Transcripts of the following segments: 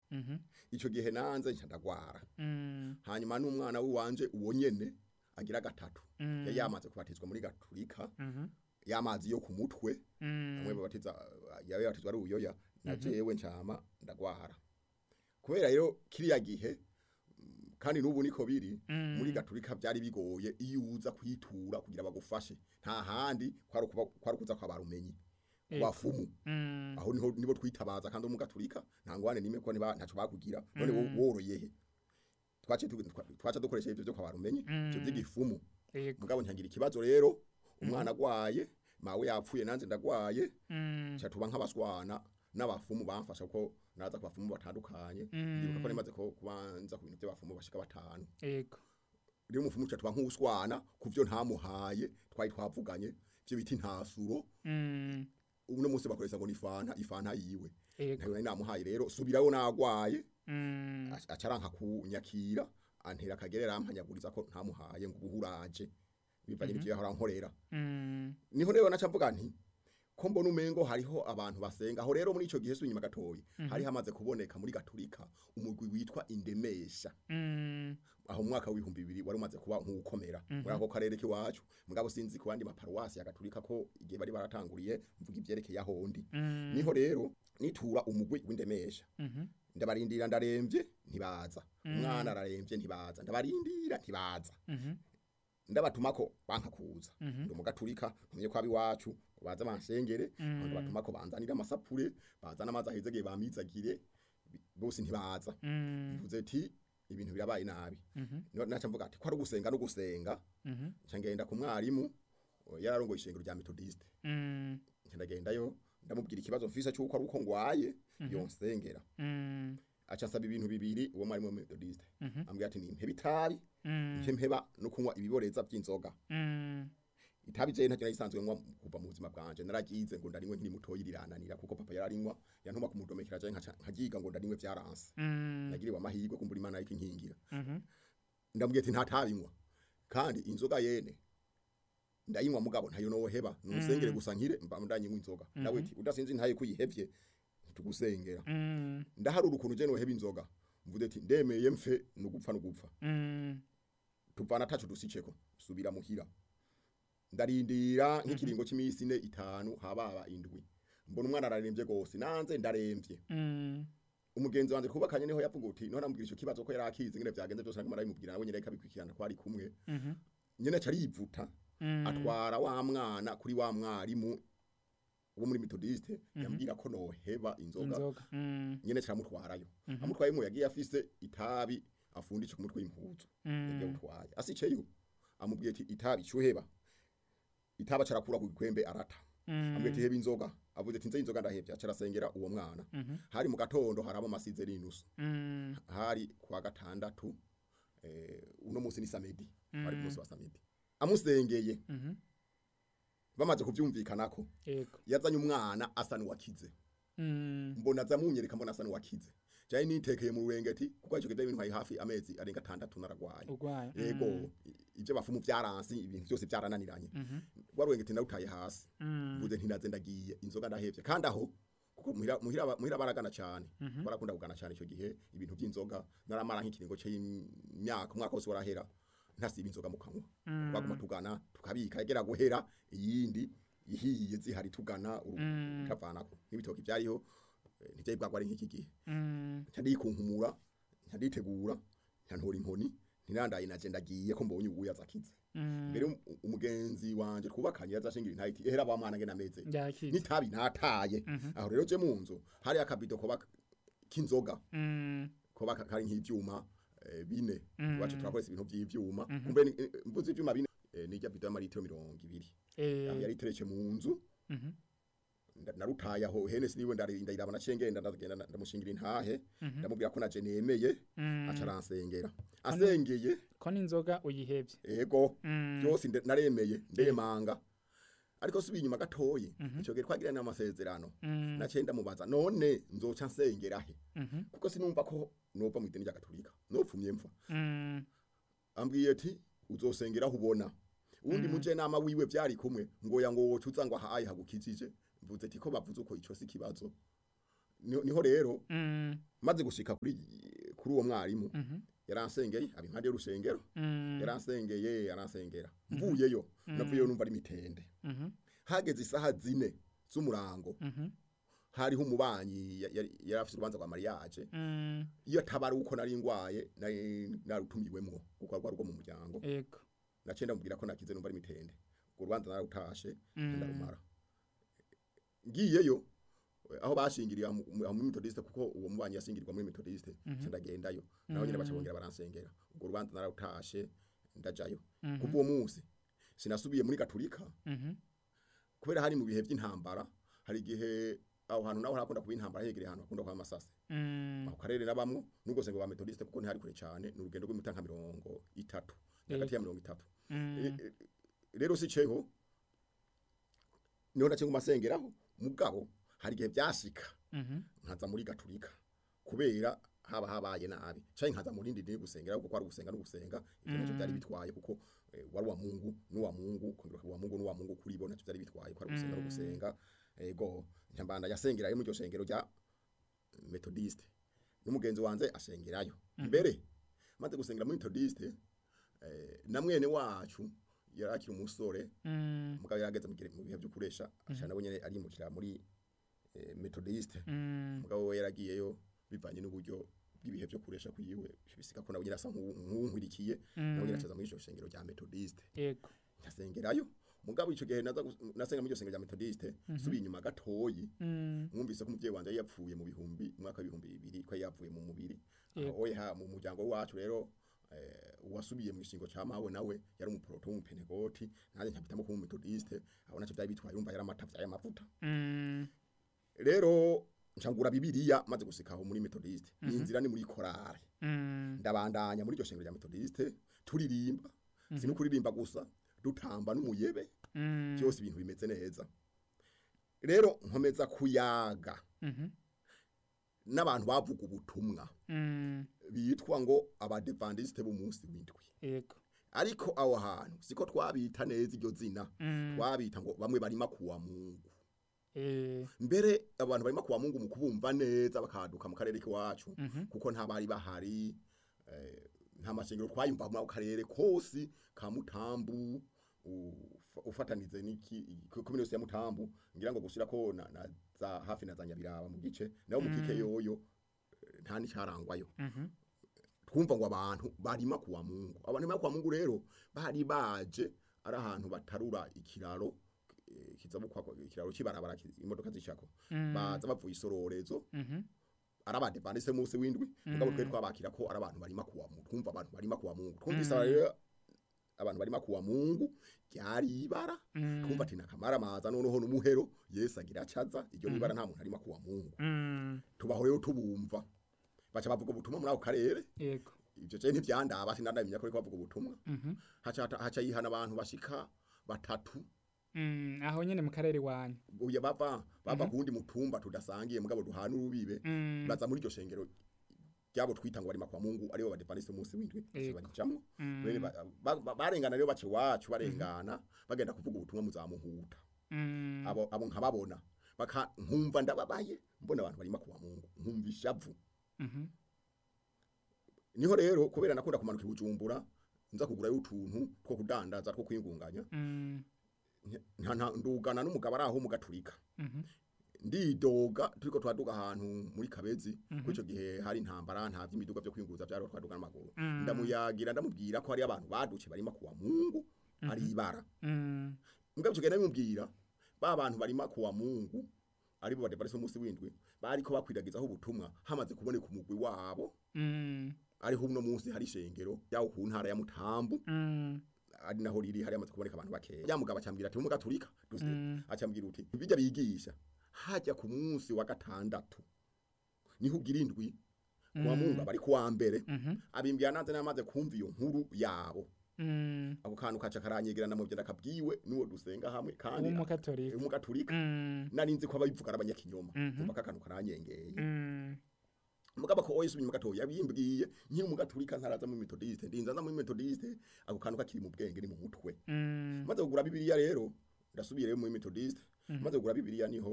Mhm. ico gihe nanze nca ndagwara Mm. hanyuma n'umwana w'iwanje uwo nyene agira gatatu Mm. yari yamaze kubatizwa muri gaturika Mhm. y'amazi yo ku mutwe Mm. bamwe babatiza yawe yabatizwa ari ubuyoya na jewe ncama ndagwara kubera rero kiriya gihe mm, kandi n'ubu niko biri Mm. muri gaturika byari bigoye iyo uza kwitura kugira bagufashe nta handi kwari ukuba- kwari ukuza kwa barumenyi ku Ego. bafumu Mm. aho niho nibo twitabaza kandi mu gaturika nta ngwane nimwe ko niba ntaco bakugira none wo- woroye he twace tu- twa- twaca dukoresha ivyo byo kwa barumenyi ivyo by'igifumu Ego. mugabo ntangira ikibazo rero umwana agwaye mawe yapfuye nanze ndagwaye Mm. cha tuba nk'abaswana n'abafumu bamfasha ko naza ku bafumu batandukanye ndibuka ko nemaze ko kubanza ku bintu by'abafumu bashika batanu Ego. rero umufumu cha tuba nk'uswana kuvyo ntamuhaye twari twavuganye byo biti ntasuro Mm. uno munsi bakoresha ngo ni fanta ifanta yiwe Ego. nayo nari namuhaye rero subirayo nagwaye Mm. ac- acaranka kunyakira antera akagerera ampanyaguriza ko ntamuhaye ngo ubuhuraje bivanye n'ivyo yahora nkorera Mm. niho rero naca mvuga nti ko mbona umengo hariho abantu basenga aho rero muri ico gihe sunyuma gatoyi hari hamaze kuboneka muri gaturika umugwi witwa indemesha Mm. aho mu mwaka w'ibihumbi bibiri wari umaze kuba nk'ukomera muri ako karere k'iwacu mugabo sinzi ku bandi maparuwasi ya gaturika ko igihe bari baratanguriye mvuga ivyerekeye aho ndi Mm. niho rero nitura umugwi w'indemesha Mhm. ndabarindira ndaremvye ntibaza umwana araremvye ntibaza ndabarindira ntibaza Mhm. ndabatumako banka kuza Mhm. ndi umugaturika ntumye ko iwacu ngo baze bansengere Mm. ndabatumako banzanira amasapure bazana amazi ahezegeye bamizagire bi- bose ntibaza Mm. mvuze ati ibintu birabaye nabi Mhm. No- naca mvuga ati ko ari ugusenga no gusenga Mhm. nca ngenda ku mwarimu o, yararongoye ishengero rya metodiste Mm. nca ndagendayo ndamubwira ikibazo mfise cy'uko ari uko ngwaye yonsengera Mm. aca asaba ibintu bibiri uwo mwarimu wa metodiste Mhm. ambwira ati nimpeba itabi Mm. nke mpeba no kunywa ibiboreza by'inzoga Mm. itabi je ntacyo nayisanzwe nywa kuva mu buzima bwanje naragize ngo ndarinywe nkiri mutoyi rirananira kuko papa yararinywa yantuma kumudomekera je nkaca- nkagiga ngo ndarinywe vyaranse Mm. nagiriwe amahirwe kumbura imana ariko inkingira Mhm. ndambwiye ati ntatabinywa kandi inzoga yene ndayinywa mugabo ntayo noheba nusengere gusa nkire mba ndanyinywa inzoga nawe ati udasinzi ntaye kuyihevye ntitugusengera Mm. ndaharura ukuntu je noheba inzoga mvuze ati ndemeye mfe nugupfa nugupfa Mm. tuvana tacu dusiceko subira muhira ndarindira nk'ikiringo c'imisi ine itanu hababa indwi mbona umwana araremvye gose nanze ndaremvye Mm. umugenzi wanje twubakanye niho yavuga uti none ambwira ico kibazo ko yarakizi ngene vyagenze byose naguma arabimubwira nawe nyene kabikurikirana ko ari kumwe Mhm. nyene aca arivuta Mm. atwara wa mwana kuri wa mwarimu wo muri metodiste yambwira ko noheba inzoga Inzoga. Mm. nyene caramutwarayo amutwayemo yagiye afise itabi afundisha ku mutwe w'impuzu yagiye Mm. gutwaye asiceyo amubwiye ati itabi cyuheba itaba carakura ku gikwembe arata amubwiye ati heba inzoga avuze ati nze inzoga ndahevye acarasengera uwo mwana Mhm. hari mu gatondo haraba amasize n'inusu Mm. hari kuwa gatandatu eh, uno munsi ni samedi hari ku munsi wa samedi amusengeye Mhm. bamaze kuvyumvikanako Ego. yazanye umwana asa n'uwakize Mm. mbona azamunyereka mbona asa n'uwakize jaye nitekeye mu rurengeti kuko ico kidaye ibintu hari hafi amezi arenga atandatu naragwaye Urwaye. yego Mm. i- ivyo bafumu vyaransi ibintu byose vyarananiranye Mhm. warurengeti narutaye hasi Mm. mvuze nti ndagiye inzoga ndahevye kandi aho kuko muhira muhira muhira baragana cyane barakunda kugana cyane icyo gihe ibintu by'inzoga naramara nk'ikiringo cy'imyaka umwaka wose warahera ntasiba inzoga mu kanwa baguma tugana tukabika yagera guhera iyindi ihiye zihari tugana Mm. utavanako n'ibitoki byariho eh, ntibyari bwagwa ari nk'iki gihe Mm. ntandikunkumura ntanditegura ntantora inkoni ntirandaye naje ndagiye ko mbonye ubuya zakize Mm. mbere um- umugenzi wanje twubakanye yazashingira intayi iti ehera ba mwana ngena meze Yakize. nitabi nataye aho rero je mu nzu hari akabido koba k'inzoga Mm. koba ka- kari nk'ivyuma eh, bine Mm. iwacu turakoresha ibintu vy'ivyuma kumbe ni- eh, mvuze ivyuma bine eh, nirya bido y'amaritiro mirongo ibiri Eh. aho yari iteretse mu nzu Mhm. nda- narutaye aho hene siniwe ndari- ndayiraba naciye ngenda ndagenda nda- ndamushingira intahe ndamubwira ko naje nemeye Mm. aca aransengera asengeye Ko n'inzoga uyihevye. ego Mm. byose nde- naremeye ndemanga ariko subiye inyuma gatoyi ico gihe twagira n'amasezerano Mm. naciye ndamubaza none nzoca nsengera he Mhm. kuko sinumva ko nova mu idini rya gatolika nopfumye mfa Mm. ambwiye ati uzosengera aho ubona uwundi mujenama wiwe vyari kumwe ngo ya ngo wocuza ngo ahaye hagukijije mvuze ati ko bavuze uko ico si kibazo niho niho rero Mm. maze gushika kuri kuri uwo mwarimu Mhm. yaransengeye abi impande y'urusengero Mm. yaransengeye aransengera mvuyeyo navuyeyo numva ari mitende Mhm. hageze isaha zine z'umurango Mhm. hariho umubanyi ya- yari yari afite urubanza rwa mariage Mm. iyo atabari uko nari ngwaye nari narutumiwemwo kuko rwari rwo mu muryango Ego. naciye ndamubwira ko nakize numva ari mitende urwo rubanza narutashe Mm. ndarumara ngiyeyo aho bashingiriye aho mu aho muri metodiste kuko uwo mubanyi yashingirirwa muri metodiste Mhm. ndagendayo naho nyine Mm. baca bongera baransengera urwo rubanza narutashe ndajayo Mhm. kuva uwo munsi sinasubiye muri gaturika Mhm. kubera hari mu bihe by'intambara hari igihe aho hantu naho harakunda kuba intambara hegereye ahantu hakunda kuba amasase Mm. ako karere nabamwo nubwo sengo ba metodiste kuko ntihari kure cyane ni urugendo rw'imita nka mirongo itatu hagati ya mirongo itatu Mm. E- e- rero si ceho niho nace ngumasengeraho mugabo hari igihe byashika Mhm. nkaza muri gaturika kubera haba habaye nabi canke nkaza muri ndindi gusengera kuko ari gusenga no gusenga ivyo nacyo byari bitwaye kuko eh, wari wa Mungu n'uwa Mungu kongera kuba Mungu n'uwa Mungu kuri bo nacyo byari bitwaye ko ari gusenga no Mm. gusenga ego nyambanda yasengerayo mu ryo shengero rya metodiste n'umugenzi wanze ashengerayo mbere maze gusengera muri metodiste eh, na mwene wacu yari akiri umusore Mm. mugabo yarageze mu gihe- mu bihe byo kuresha ashana nabo nyene arimukira muri eh, metodiste Mm. mugabo we yaragiyeyo bivanye n'uburyo bw'ibihe byo kuresha kuyiwe bisika ko nawe nyine asa nk'uwu- nk'uwunkwirikiye nawe nyine Mm. acaza muri iryo shengero rya metodiste Ego. nkasengerayo mugabo ico gihe naza gus- nasenga muri iryo shengero rya metodiste subiye inyuma gatoyi Mm. mwumvise ko umuvyeyi wanje yari yapfuye mu bihumbi mu mwaka w'ibihumbi bibiri ko yari yapfuye mu mubiri Yego. aho ha mu muryango wacu rero eh, uwasubiye mu gishingo ca mawe nawe yari umuproto w'umupenegoti nanjye nkabitamo kuba umumetodiste aho naco vyari bitwaye urumva yari amata vyaye amavuta Mm. rero ncangura bibiliya maze gusika aho muri metodiste ni inzira ni muri korale Mm. ndabandanya muri iryo shengero rya metodiste turirimba si no kuririmba gusa dutamba n'umuyebe Mm. byose ibintu bimeze neza rero nkomeza kuyaga Mhm. n'abantu bavuga ubutumwa Mm. bitwa ngo abadevandiste b'umunsi w'indwi Ego. ariko aho hantu siko twabita neza iryo zina Mm. twabita ngo bamwe barima kuwa mungu Eh. mbere abantu barima kuwa mungu mu kubumva neza bakaduka mu karere k'iwacu Mhm. kuko nta bari bahari eh, nta mashengero twayumva mu karere kose ka mutambu ufa- ufatanize n'iki komine yose ya mutambu ngira ngo gushira ko na, na za hafi na za nyabiraba mu gice naho mu kike Mm. yoyo eh, nta n'icarangwayo Mhm. twumva ngo abantu barima kuwa mungu abantu barima kuwa mungu rero bari baje ari ahantu batarura ikiraro eh, kizabukwa ikiraro kibarabara ki- imodoka zicako Mm. baza bavuye isororezo Mhm. arabade bandise munsi w'indwi mugabo Mm. twe twabakira ko ari abantu barima kuwa mungu twumva abantu barima kuwa mungu twumvise Mm. rero abantu barima kuwa mungu ryari ibara Mm. twumva ati nakamara amaza noneho n'umuhero yesu agira acaza iryo nibara nta muntu arima kuwa mungu Mm. tubaho rero tubumva baca bavuga ubutumwa muri ako karere Ego. ivyo je ntivyandaba sinandamenya ko ariko bavuga ubutumwa Mhm. haca haca yihana abantu bashika batatu Mm. Aho nyene mu karere wanyu. uye bava bava Mhm. kundi mutumba tudasangiye mugabo duhana urubibe Mm. baza muri iryo shengero ryabo twita ngo barima kwa mungu aribo badepandise umunsi w'indwi Yego. bajamwo Mm. Bene ba- ba- ba- barengana rero bace wacu barengana bagenda kuvuga ubutumwa muzamuhuta Mm. abo abo nkababona baka nkumva ndababaye mbona abantu barima kuwa mungu nkumva ishavu Mhm. niho rero kubera nakunda kumanuka ibujumbura nza kugurayo utuntu two kudandaza two kwingunganya Mm. nta nta- ndugana n'umugabo ari aho mu gaturika Mhm. ndidoga turiko twaduga ahantu muri kabezi Mhm. kuri ico gihe hari intambara nta vy'imiduga vyo kwinguza vyari twaduga n'amaguru Mm. ndamuyagira ndamubwira ko hari abantu baduce barima kuwa mungu ari ibara Mm. mugabo ico gihe ndamubwira ba bantu barima kuwa mungu aribo badevarese umunsi w'indwi bariko bakwiragizaho ubutumwa hamaze kuboneka umugwi wabo Mm. ariho uno munsi hari ishengero yawo ku ntara ya mutambu Mm. ari naho riri hari amaze kuboneka abantu bakeya ya mugabo acambwira ati umuga turika Mm. acambwira uti bijya bigisha hajya ku munsi wa gatandatu niho ugira indwi kuwa Mm. mungu bari kuwa mbere Mhm. abimbira nanze namaze kumva iyo nkuru yabo Mm. ako kantu kaca karanyegerana mu byenda kabwiwe nuwo dusenga hamwe kandi W'umukatorika. umugaturika Mm. nari nzi ko ababivuga ari abanyakinyoma Mhm. umva kakantu karanyengeye Mm. mugabo ko oyise unyuma gatoya yabimbwiye nkiri umugaturika ntaraza mu methodiste ndinza nza mu methodiste ako kantu kakiri mu bwenge ni mu mutwe Mm. maze kugura bibiliya rero ndasubiyeyo muri methodiste Mhm. maze kugura bibiliya niho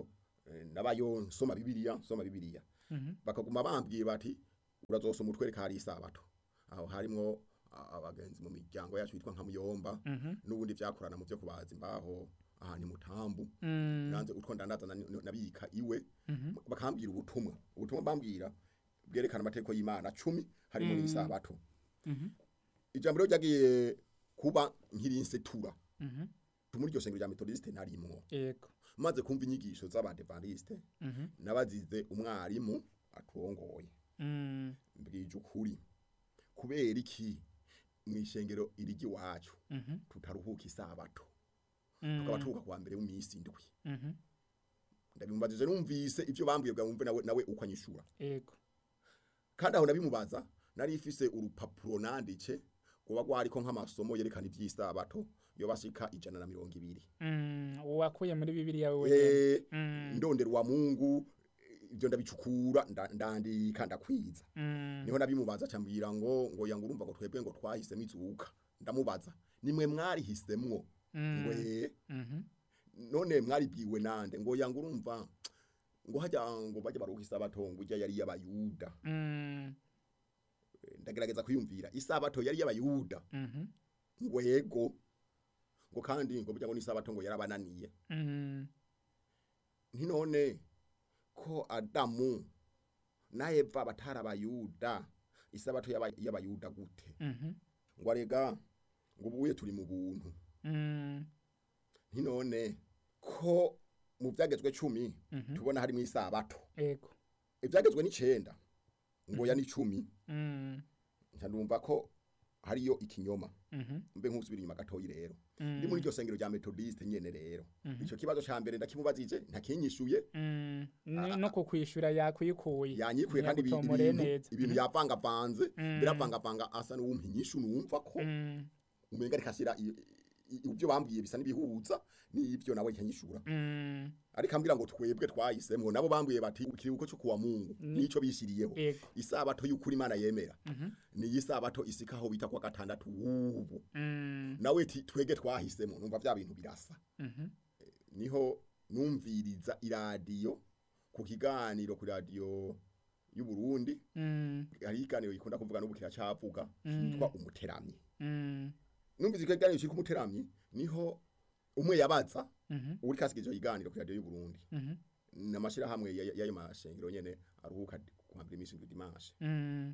eh, nabayo nsoma bibiliya nsoma bibiliya Mhm. bakaguma bambwiye bati urazosoma utwereka hari isabato aho harimwo a- abagenzi mu miryango yacu yitwa nka muyomba Mhm. n'ubundi vyakorana mu vyo kubaza imbaho aha ni mutambu Mm. nanze utwo ndandaza nani- nabika iwe Mhm. bakambwira ubutumwa ubutumwa bambwira bwerekana amategeko y'imana cumi harimo Mm. n'isabato Mhm. ijambo rero ryagiye kuba nkirinsetura Mhm. muri iryo shengero rya metodiste narimwo Yego. maze kumva inyigisho z'abadevantiste Mhm. nabazize umwarimu aturongoye Mm. mbwije ukuri kubera iki mu ishengero irigi wacu Mhm. tutaruhuka isabato Mm. tukaba turuhuka kuwa mbere w'imisi indwi Mhm. ndabimubajije numvise ivyo bambwiye bwa wumve nawe nawe uko anyishura Yego. kandi aho nabimubaza nari ifise urupapuro nanditse kuba rwariko nk'amasomo yerekana ivy'isabato yo bashika ijana na mirongo ibiri Mm. Wakuye muri Bibiliya wewe. Eh, Mm. ndondera wa mungu ivyo ndabicukura nda- ndandika ndakwiza Mm. niho nabimubaza cambwira ngo ngo yanga urumva ngo twebwe ngo twahisemo izuka ndamubaza nimwe mwarihisemwo ngo Mm. eh Mhm. none mwaribwiwe nande ngo yanga urumva ngo hajya ngo bajya baruha isabato ngo ijya yari y'abayuda Mm. ndagerageza kwiyumvira isabato yari y'abayuda Mhm. ngo yego ngo kandi ngo burya ngo n'isabato ngo yarabananiye Mm. ntinone ko adamu na eva batari abayuda isabato y'aba- y'abayuda gute Mhm. ngo arega ngo ubuye turi mu buntu Mm. ntinone ko mu byagezwe cumi Mhm. tubona harimo isabato Yego. ibyagezwe n'icenda ngo ya n'icumi Mm. nca ndumva ko hariyo ikinyoma Mhm. mbe nk'usubira inyuma gatoyi rero Mm. ndi muri iryo sengero rya metodiste nyene rero Mhm. ico kibazo ca mbere ndakimubazije ntakinyishuye Mm. Ni- no kukwishura yakwikuye yanyikuye kandi ibi- Ntiyagutomoreye ibintu neza. ibintu Mhm. yavangavanze Mm. biravangavanga asa n'uwumpa inyishu numva ko Mm. umenga rikashira i- i- ibyo bambwiye bisa n'ibihuza n'ibyo nawe nkanyishura Mm. ariko ambwira ngo twebwe twahisemwo nabo bambwiye bati ikiruhuko cyo kuwa mungu Ni- nico bishiriyeho Yego. isabato y'ukuri imana yemera Mhm. ni isabato isikaho bita kwa gatandatu ubu Mm. nawe ti twege twahisemo numva vya bintu birasa Mhm. niho numviriza iradiyo ku kiganiro ku radiyo y'u Burundi Mm. hari ikiganiro gikunda kuvuga n'ubu kiracavuga Mm. kitwa umuteramyi Mm. numvise icyo kiganiro kiri ku muteramyi niho umwe yabaza Mhm. uri kasikije ikiganiro ku radiyo y'u Burundi Mhm. n'amashirahamwe ya- y'ayo mashengero nyene aruhuka kuhambira iminsi indwi dimanche Mm.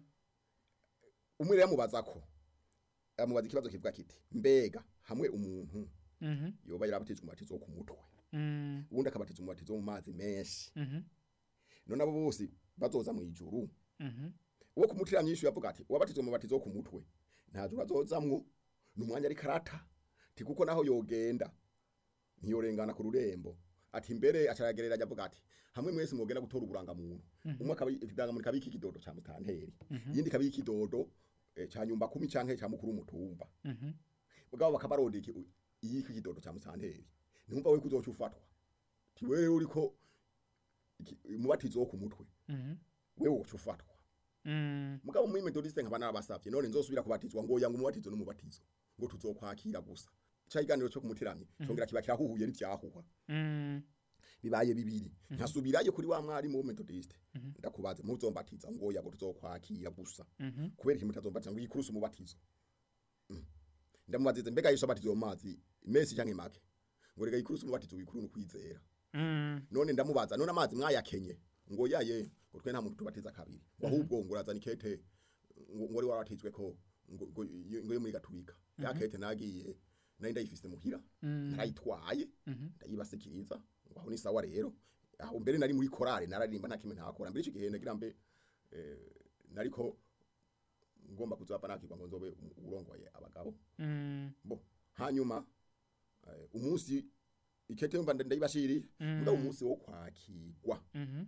umwe rero amubaza ko amubaza ikibazo kivuga kiti mbega hamwe umuntu Mhm. yoba yarabatijwe umubatizo wo ku mutwe Mm. ubundi akabatizwa umubatizo wo mu mazi menshi Mhm. none abo bose bazoza mu ijuru Mhm. uwo kumutira myinshi yavuga ati wabatizwa umubatizo wo ku mutwe nta juru azozamwo ni umwanya ari karata ti kuko naho yogenda ntiyorengana ku rurembo ati mbere acaragereranya avuga ati hamwe mwese mwogenda gutora uburangamuntu umwe akaba ikidangamuntu kabika ikidodo ca mutanteri Mhm. yindi kabika ikidodo eh, ca nyumba kumi canke ca mukuru w'umutumba Mhm. mugabo bakabaronda iki iyiki kidodo ca mutanteri ntumva we kuzoca ufatwa ti wewe uriko iki- umubatizo wo ku mutwe Mhm. wewe woca ufatwa Mm. mugabo muri metodiste nkaba narabasavye none nzosubira kubatizwa ngo yanga umubatizo n'umubatizo ngo tuzokwakira gusa ca iganiro cyo kumuteramye congera kiba kirahuhuye n'ivyahuha Mm. bibaye bibiri nkasubirayo kuri wa mwarimu wo metodiste Mhm. ndakubaze muzombatiza ngo yago tuzokwakira gusa Mhm. kubera iki mutazombatiza ngo yikurusa umubatizo Mm. ndamubazize mbega yesu abatizo mu mazi mesi canke make ngo rega yikurusa umubatizo wikuru n'ukwizera Mm. none ndamubaza none amazi mwayakenye ngo yaye ngo twe nta muntu tubatiza kabiri ngo ahubwo ngo urazana ikete ngo ngo wari warabatizwe ko ngo ngo ngo yo muri gaturika ya kete nagiye nari ndayifise muhira Mm. narayitwaye Mhm. ndayibasikiriza ngo aho ni sawa rero aho mbere nari muri korale nararirimba nta kimwe ntakora mbere icyo gihe nagira mbe eh, nariko ngomba kuzapa nakirwa ngo nzobe urongoye abagabo Mm. bo hanyuma eh, umunsi ikete mba ndayibashiriye Mm. mugabo umunsi wo kwakirwa Mhm.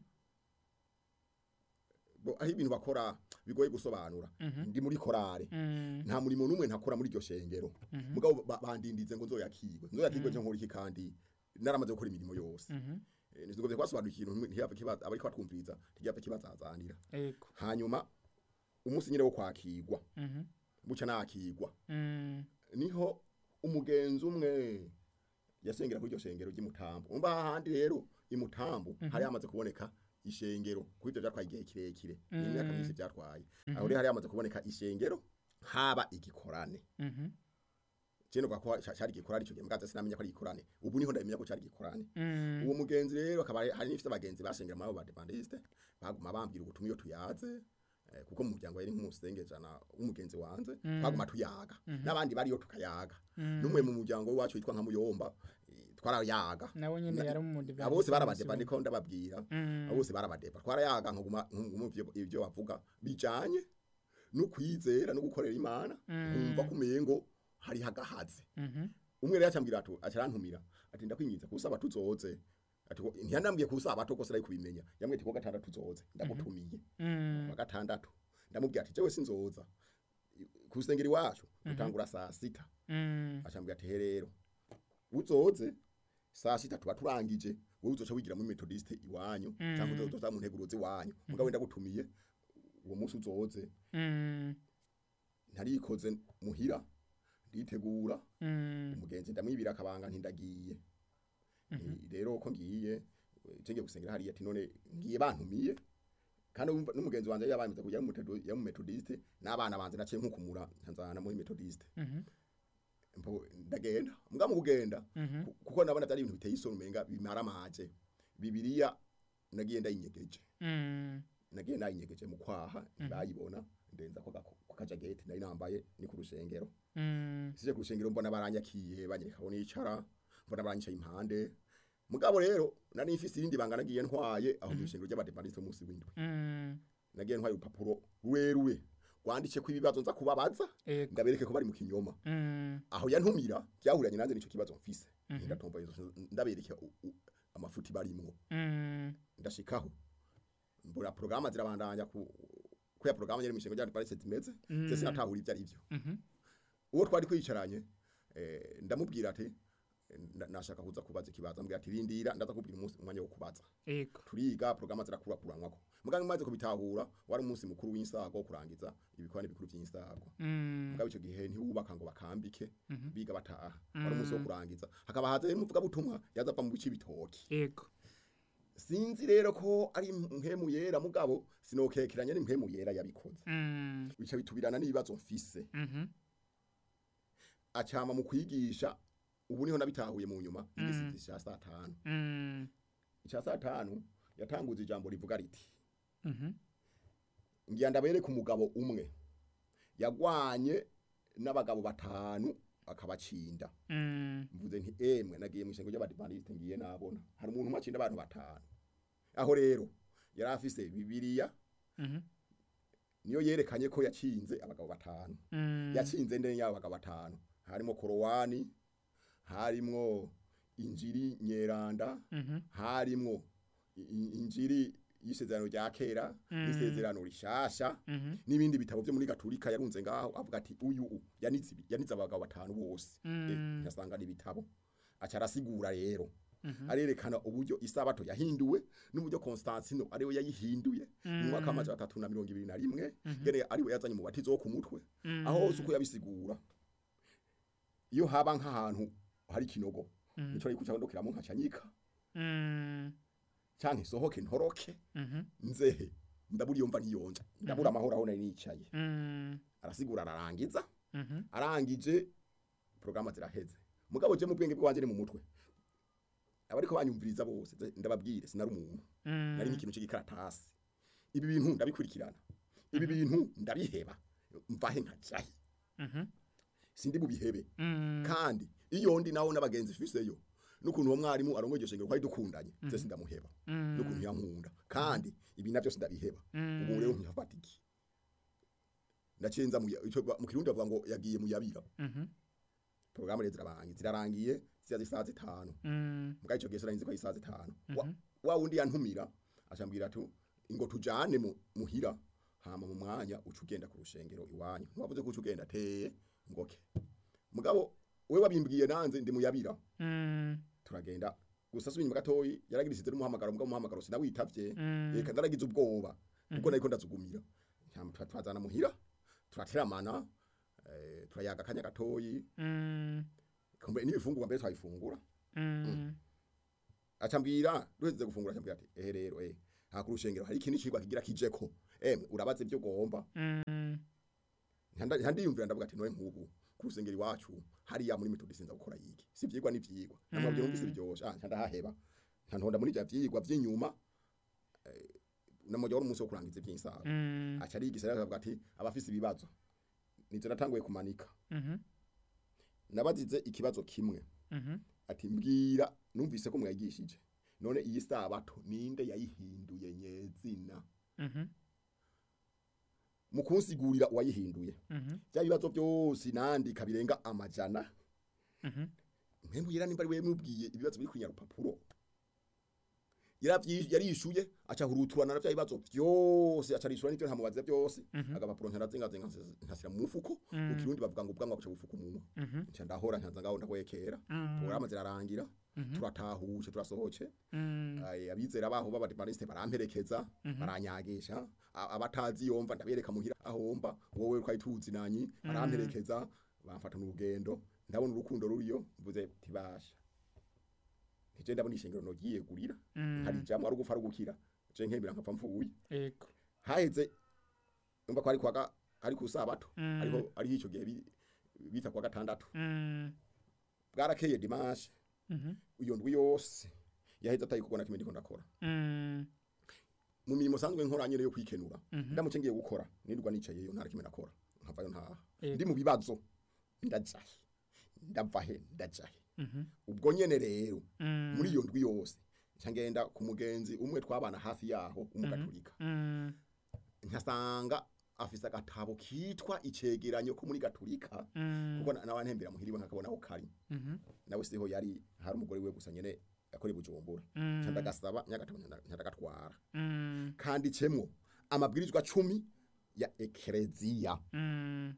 bo aho ibintu bakora bigoye gusobanura Mhm. ndi muri korale Mm. nta murimo n'umwe ntakora muri iryo shengero Mhm. mugabo ba- bandindize ngo nzoyakirwe nzoyakirwe cyo nkora iki kandi naramaze gukora imirimo yose Mhm. Eh, ntizigombye kubasobanura ikintu ntiyapfa kibaza abariko batwumviriza ntigiyapfa kibazazanira Yego. hanyuma umunsi nyine wo kwakirwa Mhm. buca nakirwa Mm. niho umugenzi umwe yasengera kuri iryo shengero ry'imutambo umva hahandi rero imutambu hari hamaze kuboneka ishengero kuko ivyo vyatwaye igihe kirekire ni Mhm. imyaka myinshi vyatwaye aho rero hari hamaze kuboneka ishengero haba igikorane Mhm. Jeno kwa ko cari igikorane ico gihe mgaza sinamenya ko ari igikorane ubu niho ndabimenya ko cari igikorane Mm. uwo mugenzi rero akaba ari- hari n'ifite abagenzi basengera muri abo badepandiste baguma bambwira ubutumwa iyo tuyaze eh, kuko mu muryango yari nk'umusengejana w'umugenzi wanje Mm. twaguma tuyaga n'abandi bariyo tukayaga Mm. n'umwe mu muryango wacu witwa nka muyomba eh, twarayaga nawe nyene Na- yari umudivantiste abo bose barabadeba ndiko ndababwira Mm. abo bose barabadeba twarayaga nkaguma nkaguma ivyo ivyo bavuga bijanye no kwizera no gukorera imana Mm. nkumva kumengo hari hagahaze Mhm. umwe rero acambwira ati acarantumira ati ndakwinginze kusaba tuzoze ati ko- ntiyanambwiye kusaba to kose ari kubimenya yambwiye ati ko gatandatu tuzoze ndagutumiye Mm. wa gatandatu ndamubwira ati jewe sinzoza kusengera iwacu dutangura saa sita Mm. acambwira ati he rero uzoze saa sita tuba turangije wowe uzoca wigira muri metodiste iwanyu Mm. cyangwa uzoza mu nteguruzi iwanyu mugabo ndagutumiye uwo munsi uzoze Mm. ntarikoze muhira nditegura Mm. umugenzi ndamwibira akabanga ntindagiye Eh, rero ko ngiye cenge gusengera hariya ati none ngiye bantumiye kandi wumva n'umugenzi wanje yabamize kujya mu Methodist- ya mu metodiste n'abana banje naciye nkukumura ntanzana muri metodiste Mhm. mpo ndagenda mbwa mu kugenda Mhm. ku- kuko nabona atari ibintu biteye isoni umenga bimara amaje bibiliya nagiye ndayinyegeje Mm. nagiye nayinyegeje mu kwaha bayibona ndenza ko gako- ku kajageti nari nambaye ni ku rusengero Mm. sije ku rusengero mbona baranyakiye banyereka aho nicara mbona baranyicaye impande mugabo rero nari mfise irindi banga nagiye ntwaye aho mu rusengero ry'abadepandiste munsi w'indwi Mm. nagiye ntwaye urupapuro rurerure rwanditse ko ibibazo nza kubabaza Ego. ndabereke ko bari mu kinyoma Mm. aho yantumira byahuranye nanze nico kibazo mfise ndatomba ndabereke u- u- amafuti barimwo Mm. ndashikaho mbura porogaramu zirabandanya ku ko ya porogaramu yari mu ishengo ry'abadepandiste zimeze se sinatahura ibyo ari byo Mhm. uwo twari kwicaranye eh, ndamubwira ati eh, nda- nashaka kuza kubaza ikibazo ambwira ati rindira ndaza kubwira umunsi umwanya wo kubaza Ego. turiga porogaramu zirakurakuranwako muganga maze kubitahura wari umunsi mukuru w'insago wo kurangiza ibikorane bikuru by'insago Mm. mugabo icyo gihe ntiwubaka ngo bakambike Mhm. biga bataha wari umunsi wo kurangiza hakaba haza n'umuvuga butumwa yaza ava mu bice bitoki Ego. sinzi rero ko ari mpemu yera mugabo sinokekeranya n'impemu yera yabikoze Mm. bica bitubirana n'ibibazo mfise Mhm. acama mu kwigisha ubu niho nabitahuye mu nyuma igisizi cya saa tanu Mm. icya saa tanu yatanguza ijambo rivuga riti Mhm. ngira ndabereka umugabo umwe yagwanye n'abagabo batanu akabacinda Mm. mvuze nti emwe nagiye mu ishengo ry'abadivantiste ngiye nabona hari umuntu umwe acinda abantu batanu aho rero yari afise bibiliya Mhm. niyo yerekanye ko yacinze abagabo batanu Mm. yatsinze ndende y'abo bagabo batanu harimo korowani harimwo injiri nyeranda Mhm. harimwo i- i- injiri y'isezerano rya kera n'isezerano rishasha Mhm. n'ibindi bitabo byo muri gaturika yarunze ngaho avuga ati uyu u, yanitse ibi- yanitse abagabo batanu bose Eh, Mm. yasanga n'ibitabo aca arasigura rero Mhm. arerekana uburyo isabato yahinduwe n'uburyo Constantino ariwe yayihinduye mu mwaka w'amajana atatu na mirongo ibiri na rimwe ngene ariwe yazanye umubatizo wo ku mutwe Mm. aho hose uko yabisigura iyo haba nk'ahantu hari ikinogo Mm. nico ari kucandukiramo nkacanyika Mm. canke isohoke ntoroke Mhm. nzehe ndabura iyo mva niyonja ndabura amahoro aho nari nicaye Mm. arasigura ararangiza Mhm. arangije porogaramu ziraheze mugabo je mu bwenge bwanje ni mu mutwe abariko banyumviriza bose ze- ndababwire sinari umuntu Mm. nari nk'ikintu c'igikaratasi ibi bintu ndabikurikirana ibi bintu ndabiheba mvahe nkajahe Mhm. sindi bubihebe Mm. kandi iyo ndi naho n'abagenzi fiseyo n'ukuntu uwo mwarimu arongoye iryo shengero kwari dukundanye je sindamuheba Mm. n'ukuntu yankunda kandi ibi navyo sindabiheba Mm. ubu rero ntiyafata iki ndacenza mu ya- ico ba- mu kirundi bavuga ngo yagiye mu yabira Mhm. porogaramu rero zirarangiye zirarangiye ziza zisaha zitanu Mm. mugabo ico gihe sinarinzi ko ari isaha zitanu Wa- wa wundi yantumira acambwira ati ngo tujane mu- muhira hama mu mwanya uca ugenda ku rushengero iwanyu ntiwavuze ko uca ugenda teye ngoke mugabo we wabimbwiye nanze ndi muyabira Mm. turagenda gusa subiye inyuma gatoyi yaragirisize n'umuhamagaro mugabo umuhamagaro sinawitavye Mm. reka ndaragize ubwoba kuko nariko ndazugumira Hama tura- turazana muhira turateramana eh, turayaga akanya gatoyi Mm. kumbe n'ibifungurwa mbere twabifungura Mm. acambwira duheze gufungura acambwira ati ehe rero eh ha ku rushengero hari ikindi cigwa kigira kijeko emwe urabaze ibyo ugomba Mm. Ntanda- ntandiyumvira ndavuga ati noye nk'ubu ku rusengero iwacu hariya muri metodi sinza gukora yiki si ivyigwa n'ivyigwa namwabwira Mm. numvise biryoshe ah ntandahaheba ntantonda muri ivyo vyigwa vy'inyuma eh, namujya wari umunsi wo kurangiza ivy'insaga Mm. aca arigisha rero akavuga ati abafise ibibazo nivyo natanguye kumanika Mhm. nabazize ikibazo kimwe Mhm. ati mbwira numvise ko mwagishije none iyi sabato ninde yayihinduye nyezina Mhm. mu kunsigurira uwayihinduye Mhm. bya bibazo byose nandika birenga amajana Mhm. mpembwira nimba ari wewe mubwiye ibibazo biri kunya rupapuro yaravyi yarishuye aca huruturana na bya bibazo byose aca rishura n'ivyo ntamubaza byose Mhm. agapapuro ntarazinga zinga nkasira mu mufuko Mm. mu kirundi bavuga ngo ubwanwa buca bufuka umunwa Mhm. nca ndahora nkanza ngaho ndahwekera Mm. porogaramu zirarangira Mhm. turatahuje turasohoce Mm. Ay, abizera baho b'abadivaniste baramperekeza Mhm. baranyagisha A- abatazi yomva ndabereka muhira ahomba wowe twari tuzi nanyi baramperekeza bamfata n'urugendo ndabona urukundo ruriyo mvuze tibasha ije ndabona ishengero nogiye gurira Mm. hari jambo ari gupfa ari gukira je nkebira nkapfa mfuye Ego. haheze umva ko ari kwaga ari ku sabato Mm. ariho ari ico gihe bi- bita kwa gatandatu Mm. bwarakeye dimanche Mhm. iyo ndwi yose yaheze atari kubona kimwe ndiko ndakora Mm. mu mirimo sanzwe nkora nyene yo kwikenura Mhm. ndamuce ngiye gukora nirwa nicayeyo nta kimwe nakora nkavayo ntaha Ego. ndi mu bibazo ndajahe ndavahe ndajahe Mhm. ubwo nyene rero Mm. muri iyo ndwi yose nca ngenda ku mugenzi umwe twabana hafi yaho umugaturika Mm. nkasanga afise agatabo kitwa icegeranyo ko muri gaturika Mm. kuko na- nawe ntembera muhiriwe nkakabona aho kari Mhm. nawe siho yari hari umugore we gusa nyene yakora i bujumbura Mm. nca ndagasaba nyagatabo nyandagatwara Mm. kanditsemo amabwirizwa cumi ya ekereziya Mm.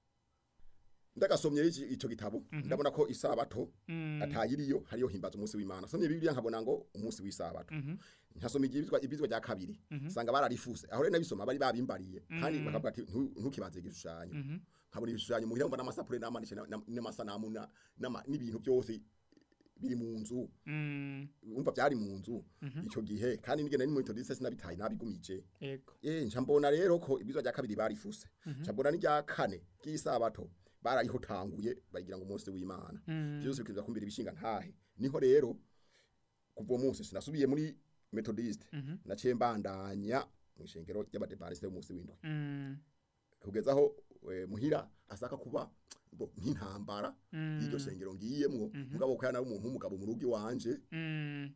ndagasomye iki- ico gitabo ndabona ko isabato Mm. atayiriyo hariyo himbaza umunsi w'imana somye bibiliya nkabona ngo umunsi w'isabato Mhm. nkasoma ibyizwa ibyizwa rya kabiri Mhm. sanga bararifuse aho rero nabisoma bari babimbariye kandi Mm. bakavuga ati "Ntu- ntukibanze igishushanyo Mhm. nkabona ibishushanyo muhira mbona amasapure n'amanishe na- na- n'amasanamu na- n'ama- n'ibintu byose biri mu nzu Mm. umva byari mu nzu Mhm. ico gihe kandi nigenda ni mu metodiste sinabitaye nabigumije Ego. eh nca mbona rero ko ibizwa rya kabiri barifuse Mhm. nca mbona n'irya kane ry'isabato barayihotanguye bagira ngo umunsi w'imana Mm. byose bikiza kumbira ibishinga ntahe niho rero kuva uwo munsi sinasubiye muri methodiste Mhm. naciye mbandanya mu ishengero ry'abadepantiste b'umunsi w'indwi Mm. kugeza aho eh, muhira asaka kuba bo nk'intambara Mm. y'iryo shengero ngiyemwo Mhm. mugabo ko yana umuntu w'umugabo mu rugo iwanje Mm.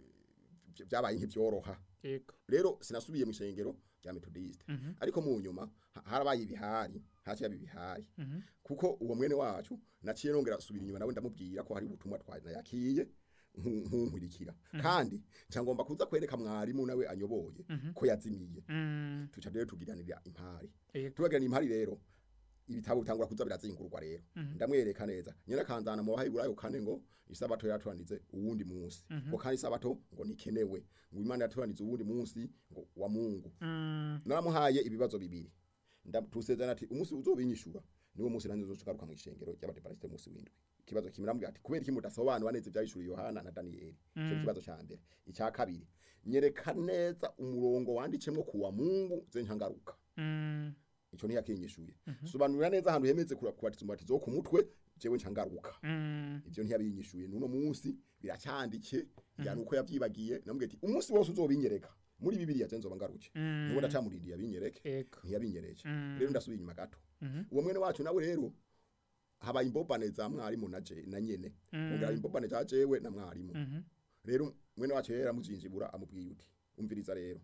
vy- vyabaye nk'ivyoroha Ego. rero sinasubiye mu ishengero rya methodiste Mhm. ariko mu nyuma ha- harabaye ibihari haciye haba ibihari Mhm. kuko uwo mwene wacu naciye nongera subira inyuma nawe ndamubwira ko hari ubutumwa twanayakiye nkunkurikira kandi nca ngomba kuza kwereka mwarimu nawe anyoboye Mhm. ko yazimiye Mm. tuca rero tugiranira impari Ego. tubagirana impari rero ibitabo bitangura kuza birazingurwa rero Mhm. ndamwereka neza nyina kanzana mu bahiburayo kane ngo isabato yatuanize uwundi munsi Mhm. ngo kandi isabato ngo nikenewe ngo imana yatuanize uwundi munsi ngo wa Mungu Mm. naramuhaye ibibazo bibiri ndatusezerana ati umunsi uzobinyishura niwo munsi nanjye uzogaruka mu ishengero ry'abadeparisite umunsi w'indwi ikibazo kimwe namubwira ati kubera iki mudasobanura neza ibyahishuriye Yohana na Daniyeli icyo ni Mm. ikibazo ca mbere icya kabiri nyereka neza umurongo wandicemwo ku wa Mungu ze nkangaruka Mm. ico ni yakinyishuye Mhm. sobanurira neza ahantu hemeze kubatiza umubatizo wo ku mutwe jewe ncangaruka Mm. ivyo ntiyabinyishuye nuno munsi biracyandike yani uko yavyibagiye namubwiye ati umunsi wose uzobinyereka muri bibiliya je nzoba ngaruke Mm. nuko ndacamurindiye abinyereke Ego. ntiyabinyereje Mm. rero ndasubiye inyuma gato Mhm. uwo mwene wacu nawe rero habaye imbobane za mwarimu na je na nyene Mm. ongera imbobane za jewe na mwarimu Mhm. rero mwene wacu yera mujinjibura amubwiye uti umviriza rero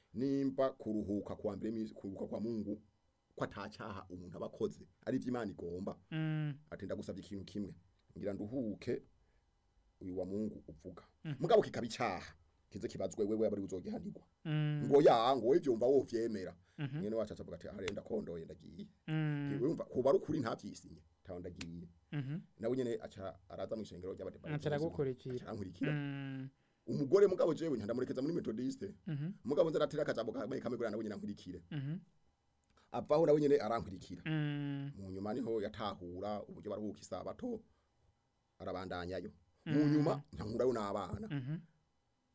nimba kuruhuka kwa mbere misi kuruhuka kwa Mungu ko atacaha umuntu abakoze ari ivy'Imana igomba Mm. ati ndagusabye ikintu kimwe ngira nduhuke uyu wa Mungu uvuga Mhm. mugabo kikaba icaha kize kibazwe wewe abari uzogihanirwa Mm. ngo ya ngo ivyumva wo vyemera Mhm. mwene wacu acavuga ati arenda kondoye ndagiye Mm. wumva kuba ari ukuri ntavyisinye taho ndagiye Mhm. nawe nyene aca araza mu ishengero ry'abadeparisite Aca aragukurikira. arankurikira Mm. umugore mugabo jewe ntandamurekeza muri metodiste Mhm. mugabo nzaratira akajambo kamwe kamwe kugira nawe nyene ankurikire Mhm. avaho nawe nyene arankurikira Mm. mu nyuma niho yatahura uburyo baruhuka isabato arabandanyayo mu Mm. nyuma nkankurayo n'abana Mhm.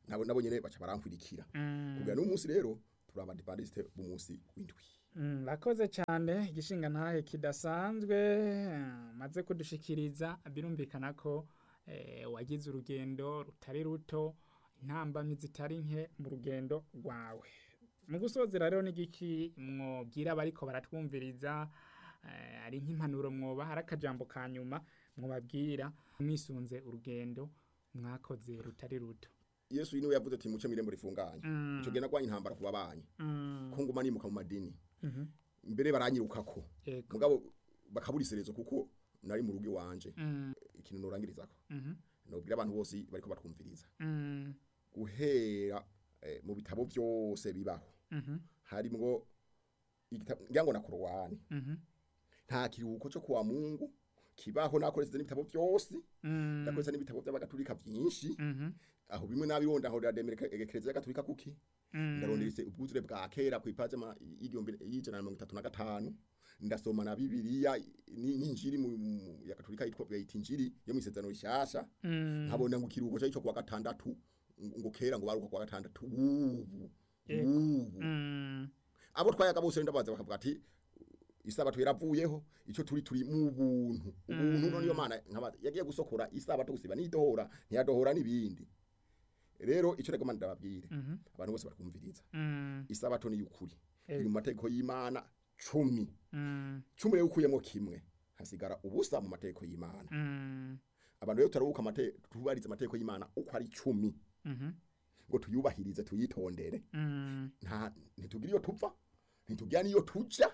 nabo nabo nyene baca barankwirikira Mm. kugira n'umunsi rero turi abadivantiste b'umunsi w'indwi Mm, Rakoze cyane igishinga ntahe kidasanzwe maze kudushikiriza birumvikana ko eh, wagize urugendo rutari ruto intambamyi zitari nke mu rugendo rwawe mu gusozera rero n'igiki mwobwira abariko baratwumviriza eh, ari nk'impanuro mwoba hari akajambo ka nyuma mwobabwira mwisunze urugendo mwakoze rutari ruto yesu niwe yavuze ati muce mirembo rifunganye Mm, ico gihe nagwanye intambara ku babanyi mm, ko nguma nimuka mu madini mhm, mbere baranyirukako yego, mugabo bakabura iserezo kuko nari mu rugo iwanje mm, ikintu norangirizako mhm, nobwira abantu bose bariko batwumviriza mm, guhera eh, mu bitabo byose bibaho mhm, harimwo igitabo ngira ngo na korowani mhm, nta kiruhuko cyo kuwa mungu kibaho nakoresheje n'ibitabo byose mm, nakoresheje n'ibitabo by'abagatulika byinshi mhm, aho bimwe nabironda aho rademera ekereziya gatulika kuki mm, ndaronderese ubwuzure bwa kera ku ipaje ma y'igihumbi y'ijana na mirongo itatu na gatanu ndasoma na bibiliya ni- n'injiri mu mu- ya katolika yitwa bayita injiri yo mu isezerano rishasha mm, nkabona ngo ikiruhuko cyo kuwa gatandatu ngo ngo kera ngo baruka kuwa gatandatu ubu Yego. ubu mm, abo twayaga bose ndabaza bakavuga ati isabato yaravuyeho ico turi turi mu buntu ubuntu none yo mana nkaba yagiye gusokora isabato gusiba nidohora ntiyadohora nibindi rero ico rego mana ndababwire mhm, abantu bose bakumviriza mm, isabato ni yukuri Ego. iri mu mategeko y'Imana cumi mm, cumi rero ukuyemo kimwe hasigara ubusa mu mategeko y'Imana mm, abantu rero turabuka amategeko tubariza amategeko y'Imana uko ari cumi mhm, ngo tuyubahirize tuyitondere mm, nta ntitugira iyo tuva ntitugira niyo tuja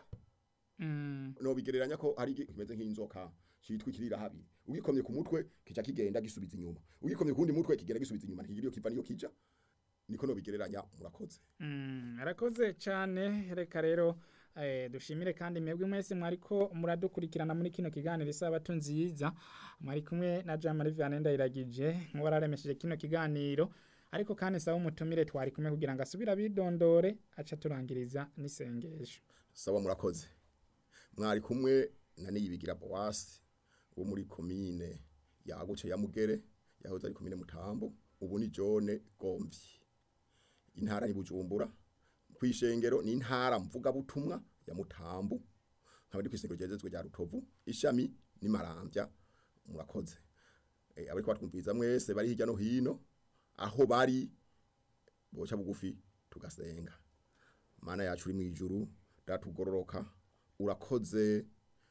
mm, no bigereranya ko ari igi- kimeze nk'inzoka citwa ikirira habiri ugikomye ku mutwe kica kigenda gisubiza inyuma ugikomye kundi mutwe kigera gisubiza inyuma ntigira iyo kiva niyo kija niko no bigereranya murakoze mm, arakoze cyane reka rero eh, dushimire kandi mwebwe mwese mwariko muradukurikirana muri kino kiganiro isabato nziza mwari kumwe na Jean Marie Vianney Ndayiragije nk'uwararemesheje kino kiganiro ariko kandi saba umutumire twari kumwe kugira ngo asubire abidondore aca turangiriza n'isengesho sawa murakoze mwari kumwe na niyibigira boasi wo muri komine yaguce ya mugere yahoze ari komine mutambo ubu ni jone gomvyi intara ni bujumbura kwishengero ni intara mvuga butumwa ya mutambo nkaba ndi kwishengero ryezezwe rya rutovu ishami ni marambya murakoze e, abariko batwumviriza mwese bari hirya no hino aho bari boca bugufi tugasenga mana yacu uri mu ijuru datugororoka urakoze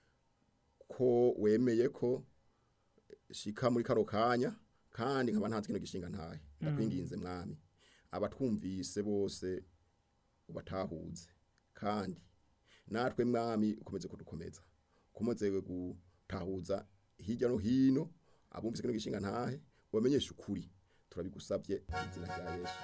ko wemeye ko shika muri kano kanya kandi nkaba ntanze kino gishinga ntahe ndakwinginze mwami abatwumvise bose ubatahuze kandi natwe mwami ukomeze kudukomeza ukomeze gutahuza hirya no hino abumvise kino gishinga ntahe ubamenyeshe ukuri turabigusabye mu izina rya yesu